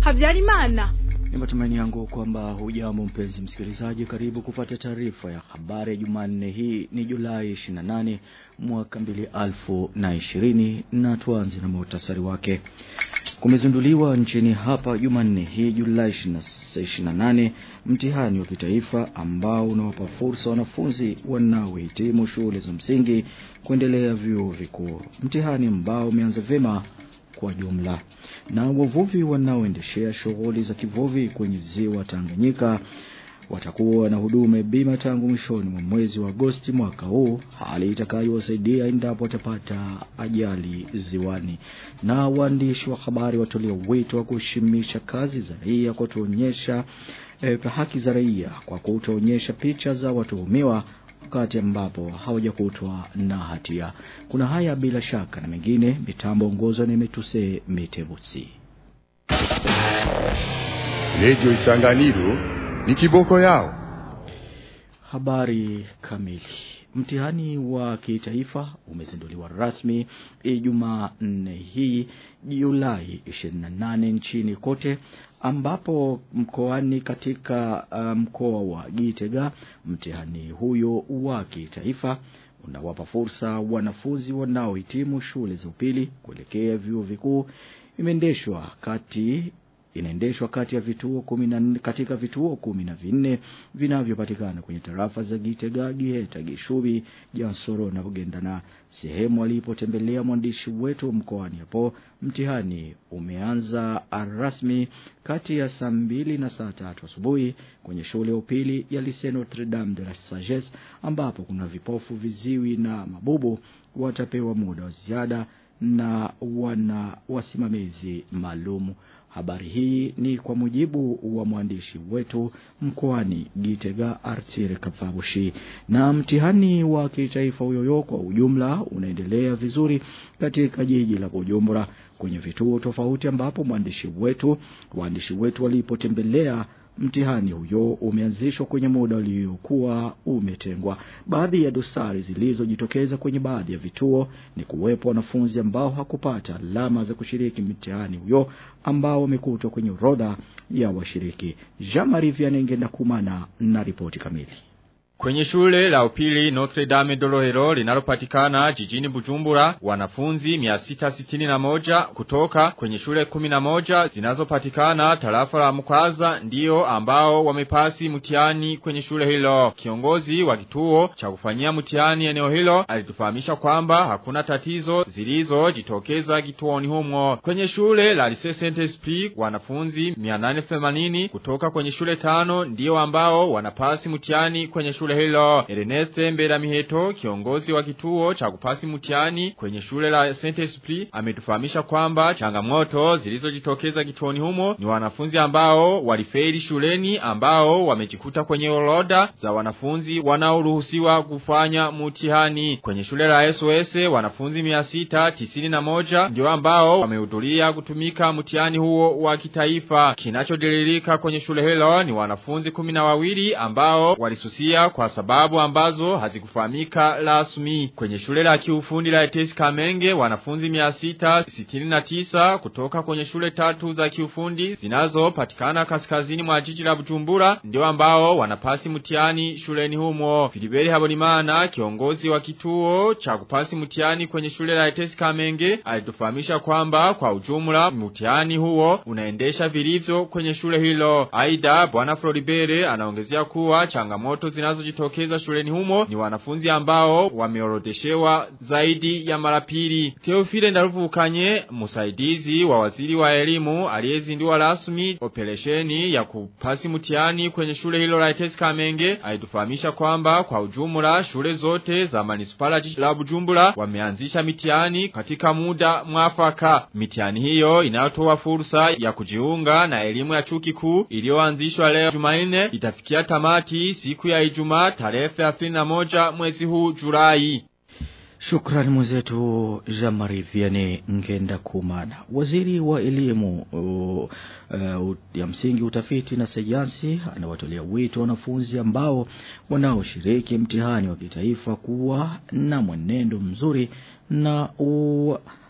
habyarimana Ni matumaini yangu kwamba hujambo mpenzi msikilizaji karibu kupata taarifa ya habari ya Jumanne hii ni Julai 28 mwaka 2020 na tuanze na muhtasari wake. Kumezinduliwa nchini hapa Jumanne hii Julai 28 mtihani wa kitaifa ambao unawapa fursa wanafunzi wanaohitimu shule za msingi kuendelea vyuo vikuu. Mtihani ambao umeanza vyema kwa jumla. Na wavuvi wanaoendeshea shughuli za kivuvi kwenye ziwa Tanganyika watakuwa na huduma ya bima tangu mwishoni mwa mwezi wa Agosti mwaka huu, hali itakayowasaidia endapo watapata ajali ziwani. Na waandishi wa habari watolia wito wa kuheshimisha kazi za raia kwa kuonyesha eh, haki za raia kwa kutoonyesha picha za watuhumiwa wakati ambapo hawajakutwa na hatia. Kuna haya bila shaka na mengine, mitambo ongozwa na Metuse Mitebutsi. Redio Isanganiro ni kiboko yao. Habari kamili. Mtihani wa kitaifa umezinduliwa rasmi Ijumaa nne hii Julai 28 nchini kote ambapo mkoani katika mkoa um, wa Gitega mtihani huyo wa kitaifa unawapa fursa wanafunzi wanaohitimu shule za upili kuelekea vyuo vikuu imeendeshwa kati inaendeshwa kati ya vituo kumi na katika vituo kumi na vinne vinavyopatikana kwenye tarafa za Gitega, Giheta, Gishubi, Jansoro na Bugendana. Sehemu alipotembelea mwandishi wetu mkoani hapo, mtihani umeanza rasmi kati ya saa mbili na saa tatu asubuhi kwenye shule ya upili ya Lycée Notre Dame de la Sagesse, ambapo kuna vipofu, viziwi na mabubu watapewa muda wa ziada na wana wasimamizi maalumu. Habari hii ni kwa mujibu wa mwandishi wetu mkoani Gitega Artire Kafabushi. Na mtihani wa kitaifa huyoyo kwa ujumla unaendelea vizuri katika jiji la Bujumbura kwenye vituo tofauti ambapo mwandishi wetu waandishi wetu walipotembelea mtihani huyo umeanzishwa kwenye muda uliokuwa umetengwa. Baadhi ya dosari zilizojitokeza kwenye baadhi ya vituo ni kuwepo wanafunzi ambao hakupata alama za kushiriki mtihani huyo ambao wamekutwa kwenye orodha ya washiriki. Jean-Marie Vianney Kumana na ripoti kamili. Kwenye shule la upili Notre Dame de Lohero linalopatikana jijini Bujumbura, wanafunzi 661 kutoka kwenye shule 11 zinazopatikana tarafa la Mkwaza ndio ambao wamepasi mtihani kwenye shule hilo. Kiongozi wa kituo cha kufanyia mtihani eneo hilo alitufahamisha kwamba hakuna tatizo zilizojitokeza kituoni humo. Kwenye shule la Lycée Saint-Esprit wanafunzi 880 kutoka kwenye shule tano ndio ambao wanapasi mtihani kwenye shule shule hilo. Ernest Mbera Miheto, kiongozi wa kituo cha kupasi mtihani kwenye shule la Saint Esprit, ametufahamisha kwamba changamoto zilizojitokeza kituoni humo ni wanafunzi ambao walifeli shuleni ambao wamejikuta kwenye orodha za wanafunzi wanaoruhusiwa kufanya mtihani. Kwenye shule la SOS wanafunzi 691 ndio ambao wamehudhuria kutumika mtihani huo wa kitaifa. Kinachodililika kwenye shule hilo ni wanafunzi kumi na wawili ambao walisusia kwa sababu ambazo hazikufahamika rasmi. Kwenye shule la kiufundi la Etesi Kamenge wanafunzi 669 kutoka kwenye shule tatu za kiufundi zinazopatikana kaskazini mwa jiji la Bujumbura ndio ambao wanapasi mtihani shuleni humo. Filiberi Habonimana kiongozi wa kituo cha kupasi mtihani kwenye shule la Etesi Kamenge alitufahamisha kwamba kwa ujumla mtihani huo unaendesha vilivyo kwenye shule hilo. Aida bwana Floribere anaongezea kuwa changamoto zinazojitokeza shuleni humo ni wanafunzi ambao wameorodeshewa zaidi ya mara pili. Theophile Ndaruvukanye msaidizi wa waziri wa elimu aliyezindua rasmi operesheni ya kupasi mtihani kwenye shule hilo la Etesi Kamenge alitufahamisha kwamba kwa ujumla shule zote za manispala jiji la Bujumbura wameanzisha mitihani katika muda mwafaka. Mitihani hiyo inayotoa fursa ya kujiunga na elimu ya chuo kikuu iliyoanzishwa leo Jumanne itafikia tamati siku ya Ijumaa tarehe 31 mwezi huu Julai. Shukrani mwenzetu Jean-Marie Vianney Ngenda Kumana. Waziri wa elimu uh, uh, ya msingi utafiti na sayansi anawatolea wito wanafunzi ambao wanaoshiriki mtihani wa kitaifa kuwa na mwenendo mzuri na u,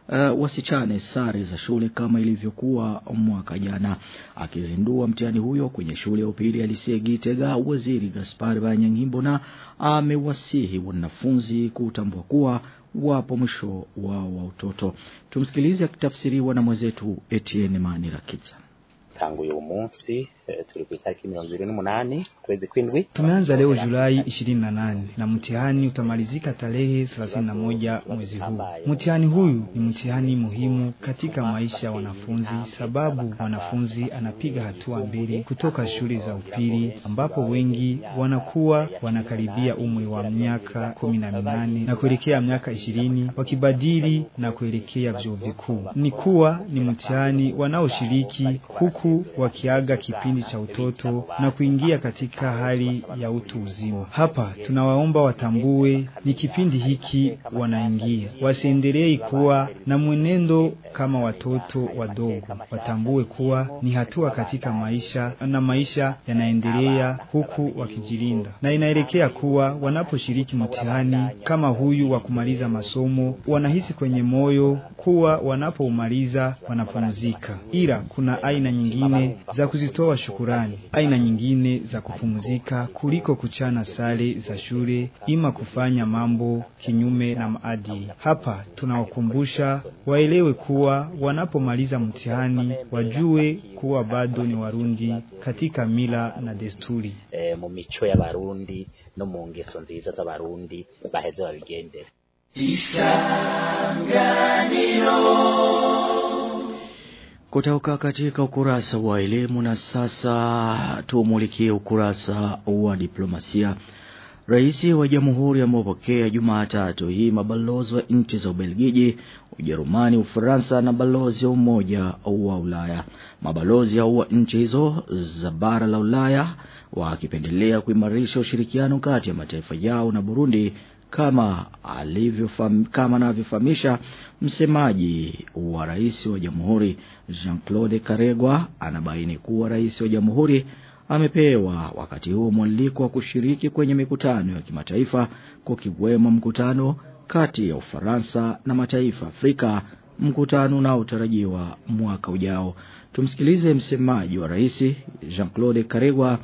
uh, wasichane sare za shule kama ilivyokuwa mwaka jana. Akizindua mtihani huyo kwenye shule ya upili ya Lisie Gitega, waziri Gaspar Banyangimbona amewasihi wanafunzi kutambua kuwa wapo mwisho wao wa utoto. Tumsikilize akitafsiriwa na mwenzetu Etienne Manirakiza. tangu uyu munsi eh, turi ku itariki mirongo ibiri n'umunani kwezi kw'indwi Tumeanza leo Julai 28 na mtihani utamalizika tarehe 31 mwezi huu. Mtihani huyu ni mtihani muhimu katika maisha ya wanafunzi, sababu wanafunzi anapiga hatua mbili kutoka shule za upili ambapo wengi wanakuwa wanakaribia umri wa miaka kumi na minane na kuelekea miaka ishirini wakibadili na kuelekea vyuo vikuu. Ni kuwa ni mtihani wanaoshiriki huku wakiaga kipindi cha utoto na kuingia katika hali ya utu uzima. Hapa tunawaomba watambue ni kipindi hiki wanaingia, wasiendelee kuwa na mwenendo kama watoto wadogo. Watambue kuwa ni hatua katika maisha na maisha yanaendelea huku wakijilinda, na inaelekea kuwa wanaposhiriki mtihani kama huyu wa kumaliza masomo, wanahisi kwenye moyo kuwa wanapoumaliza wanapumzika, ila kuna aina nyingine za kuzitoa shukurani, aina nyingine za kupumzika kuliko kuchana sare za shule ima kufanya mambo kinyume na maadili. Hapa tunawakumbusha waelewe kuwa wanapomaliza mtihani wajue kuwa bado ni Warundi katika mila na desturi. eh, mu mico y'abarundi no mu ngeso nziza z'abarundi baheze babigendere Kutoka katika ukurasa wa elimu na sasa tumulikie ukurasa wa diplomasia. Rais wa Jamhuri amepokea Jumatatu hii mabalozi wa nchi za Ubelgiji, Ujerumani, Ufaransa na balozi wa Umoja wa Ulaya. Mabalozi hao wa nchi hizo za bara la Ulaya wakipendelea kuimarisha ushirikiano kati ya mataifa yao na Burundi kama alivyofam, kama anavyofahamisha msemaji wa rais wa jamhuri Jean-Claude Karegwa anabaini kuwa rais wa jamhuri amepewa wakati huu mwaliko wa kushiriki kwenye mikutano ya kimataifa kukiwemo mkutano kati ya Ufaransa na mataifa Afrika mkutano unaotarajiwa mwaka ujao tumsikilize msemaji wa rais Jean-Claude Karegwa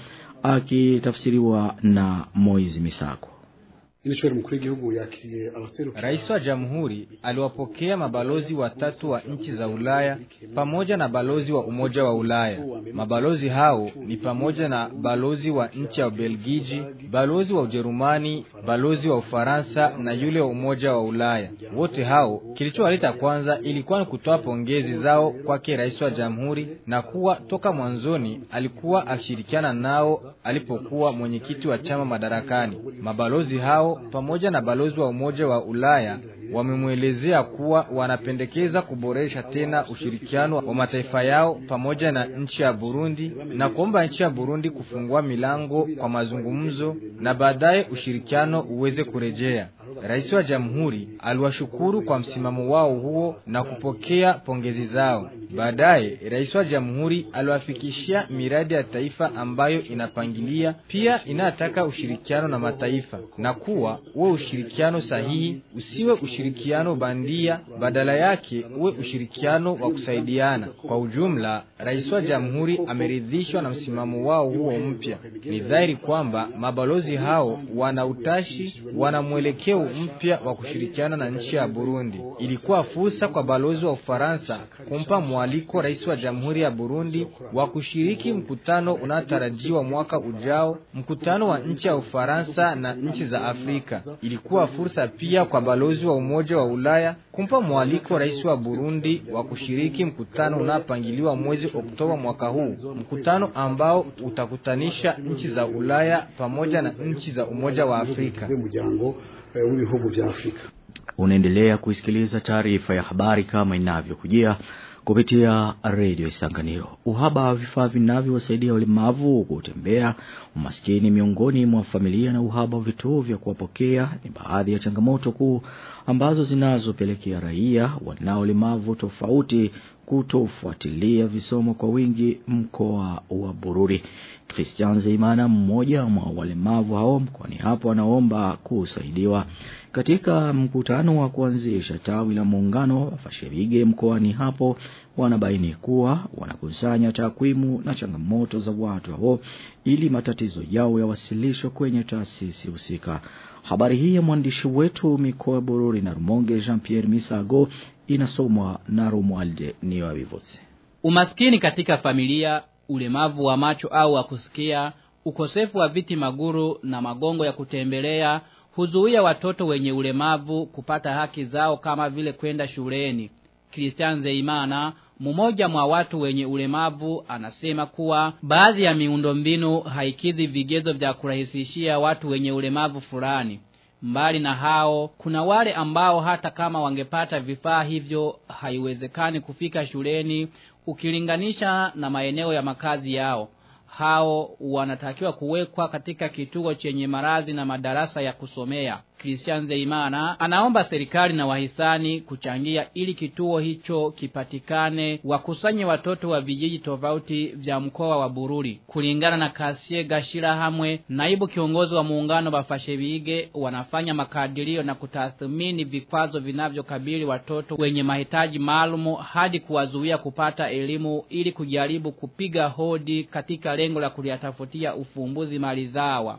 akitafsiriwa na Moizi Misako Inashwari mkuru w'igihugu yakiriye abaseruka Rais wa Jamhuri aliwapokea mabalozi watatu wa nchi za Ulaya pamoja na balozi wa Umoja wa Ulaya. Mabalozi hao ni pamoja na balozi wa nchi ya Ubelgiji, balozi wa Ujerumani, balozi wa Ufaransa na yule wa Umoja wa Ulaya. Wote hao kilichowaleta kwanza ilikuwa ni kutoa pongezi zao kwake rais wa Jamhuri na kuwa toka mwanzoni alikuwa akishirikiana nao alipokuwa mwenyekiti wa chama madarakani. Mabalozi hao pamoja na balozi wa Umoja wa Ulaya wamemwelezea kuwa wanapendekeza kuboresha tena ushirikiano wa mataifa yao pamoja na nchi ya Burundi na kuomba nchi ya Burundi kufungua milango kwa mazungumzo na baadaye ushirikiano uweze kurejea. Rais wa Jamhuri aliwashukuru kwa msimamo wao huo na kupokea pongezi zao. Baadaye Rais wa Jamhuri aliwafikishia miradi ya taifa ambayo inapangilia pia inataka ushirikiano na mataifa na kuwa uwe ushirikiano sahihi, usiwe ushirikiano bandia, badala yake uwe ushirikiano wa kusaidiana. Kwa ujumla, Rais wa Jamhuri ameridhishwa na msimamo wao huo mpya. Ni dhahiri kwamba mabalozi hao wana utashi, wana mwelekeo mpya wa kushirikiana na nchi ya Burundi. Ilikuwa fursa kwa balozi wa Ufaransa kumpa mwaliko rais wa Jamhuri ya Burundi wa kushiriki mkutano unaotarajiwa mwaka ujao, mkutano wa nchi ya Ufaransa na nchi za Afrika. Ilikuwa fursa pia kwa balozi wa Umoja wa Ulaya kumpa mwaliko rais wa Burundi wa kushiriki mkutano unaopangiliwa mwezi Oktoba mwaka huu, mkutano ambao utakutanisha nchi za Ulaya pamoja na nchi za Umoja wa Afrika. z'umuryango eh, w'ibihugu vya Afrika unaendelea kuisikiliza taarifa ya habari kama inavyokujia kupitia redio Isanganiro. Uhaba wa vifaa vinavyowasaidia walemavu kutembea, umaskini miongoni mwa familia na uhaba wa vituo vya kuwapokea ni baadhi ya changamoto kuu ambazo zinazopelekea raia wanao ulemavu tofauti kutofuatilia visomo kwa wingi mkoa wa Bururi. Christian Zeimana mmoja mwa walemavu hao mkoani hapo anaomba kusaidiwa. Katika mkutano wa kuanzisha tawi la muungano wa Fashirige mkoani hapo wanabaini kuwa wanakusanya takwimu na changamoto za watu hao ili matatizo yao yawasilishwe kwenye taasisi husika. Habari hii ya mwandishi wetu mikoa Bururi na Rumonge Jean-Pierre Misago inasomwa na Romualde Niwavivotse. Umaskini katika familia, ulemavu wa macho au wa kusikia, ukosefu wa viti maguru na magongo ya kutembelea huzuia watoto wenye ulemavu kupata haki zao kama vile kwenda shuleni. Christian Zeimana, mmoja mwa watu wenye ulemavu, anasema kuwa baadhi ya miundombinu haikidhi vigezo vya kurahisishia watu wenye ulemavu fulani. Mbali na hao, kuna wale ambao hata kama wangepata vifaa hivyo haiwezekani kufika shuleni ukilinganisha na maeneo ya makazi yao. Hao wanatakiwa kuwekwa katika kituo chenye marazi na madarasa ya kusomea. Christian Zeimana anaomba serikali na wahisani kuchangia ili kituo hicho kipatikane wakusanye watoto wa vijiji tofauti vya mkoa wa Bururi. Kulingana na Kasie Gashira Hamwe, naibu kiongozi wa muungano wa Fashebige, wanafanya makadirio na kutathmini vikwazo vinavyokabili watoto wenye mahitaji maalumu hadi kuwazuia kupata elimu ili kujaribu kupiga hodi katika lengo la kuliyatafutia ufumbuzi maridhawa.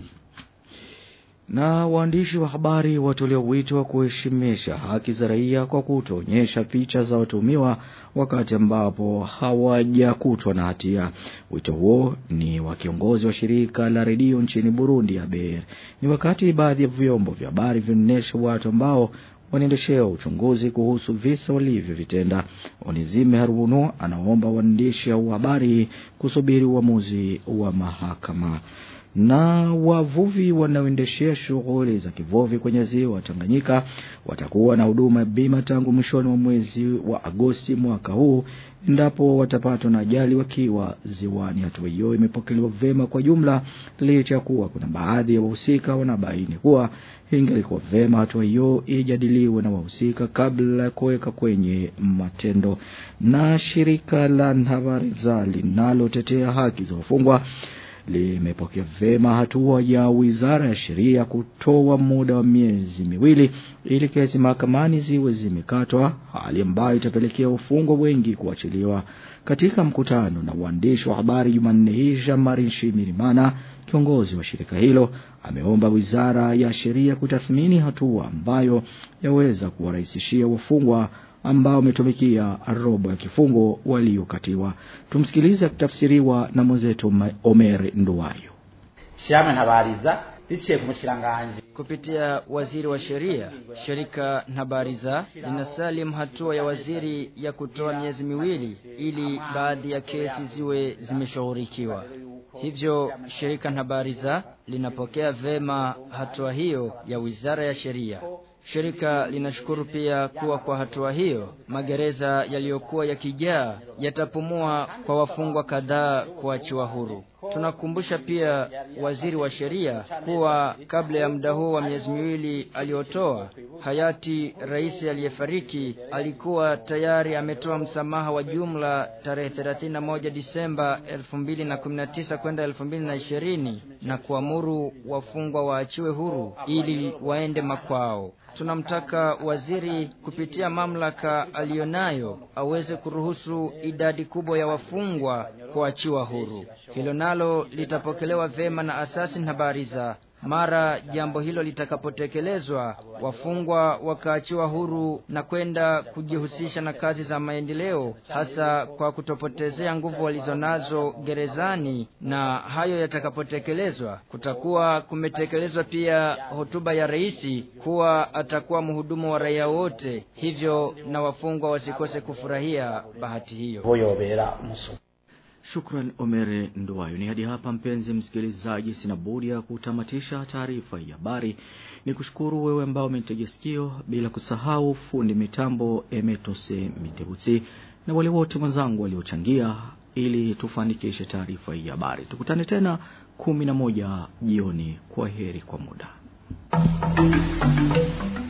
Na waandishi wa habari watolewa wito wa kuheshimisha haki za raia kwa kutoonyesha picha za watumiwa wakati ambapo hawajakutwa na hatia. Wito huo ni wa kiongozi wa shirika la redio nchini Burundi ABR. Ni wakati baadhi ya vyombo vya habari vinaonyesha watu ambao wanaendeshea uchunguzi kuhusu visa walivyovitenda. Onizime Haruno anaomba waandishi wa habari kusubiri uamuzi wa mahakama na wavuvi wanaoendeshea shughuli za kivuvi kwenye ziwa Tanganyika watakuwa na huduma ya bima tangu mwishoni mwa mwezi wa Agosti mwaka huu endapo watapatwa na ajali wakiwa ziwani. Hatua hiyo imepokelewa vema kwa jumla, licha ya kuwa kuna baadhi ya wahusika wanabaini kuwa ingelikuwa vema hatua hiyo ijadiliwe na wahusika kabla ya kuweka kwenye matendo. Na shirika la Nhavariza linalotetea haki za wafungwa limepokea vema hatua ya Wizara ya Sheria kutoa muda wa miezi miwili ili kesi mahakamani ziwe zimekatwa, hali ambayo itapelekea wafungwa wengi kuachiliwa. Katika mkutano na waandishi wa habari Jumanne hii, Jean-Marie Nshimirimana, kiongozi wa shirika hilo, ameomba Wizara ya Sheria kutathmini hatua ambayo yaweza kuwarahisishia wafungwa ambao wametumikia robo ya kifungo waliokatiwa. Tumsikilize akitafsiriwa na mwenzetu Omer Nduwayo. Shame ntabariza biciye ku mushiranganje kupitia waziri wa sheria, shirika Nhabariza linasalim hatua ya waziri ya kutoa miezi miwili ili baadhi ya kesi ziwe zimeshughulikiwa. Hivyo shirika Nhabariza linapokea vema hatua hiyo ya wizara ya sheria. Shirika linashukuru pia kuwa kwa hatua hiyo magereza yaliyokuwa yakijaa yatapumua kwa wafungwa kadhaa kuachiwa huru. Tunakumbusha pia waziri wa sheria kuwa kabla ya muda huu wa miezi miwili aliyotoa, hayati rais aliyefariki alikuwa tayari ametoa msamaha wa jumla tarehe 31 Disemba 2019 kwenda 2020 na kuamuru wafungwa waachiwe huru ili waende makwao. Tunamtaka waziri kupitia mamlaka aliyonayo aweze kuruhusu idadi kubwa ya wafungwa kuachiwa huru. Hilo nalo litapokelewa vema na asasi na habari za mara jambo hilo litakapotekelezwa, wafungwa wakaachiwa huru na kwenda kujihusisha na kazi za maendeleo, hasa kwa kutopotezea nguvu walizonazo gerezani. Na hayo yatakapotekelezwa, kutakuwa kumetekelezwa pia hotuba ya rais kuwa atakuwa mhudumu wa raia wote, hivyo na wafungwa wasikose kufurahia bahati hiyo. Shukran Omere Nduwayo. Ni hadi hapa mpenzi msikilizaji, sina budi ya kutamatisha taarifa ya habari. Ni kushukuru wewe ambao umenitegea sikio, bila kusahau fundi mitambo Emetose Mitebusi na wale wote wenzangu waliochangia ili tufanikishe taarifa hii ya habari. Tukutane tena kumi na moja jioni. Kwa heri kwa muda.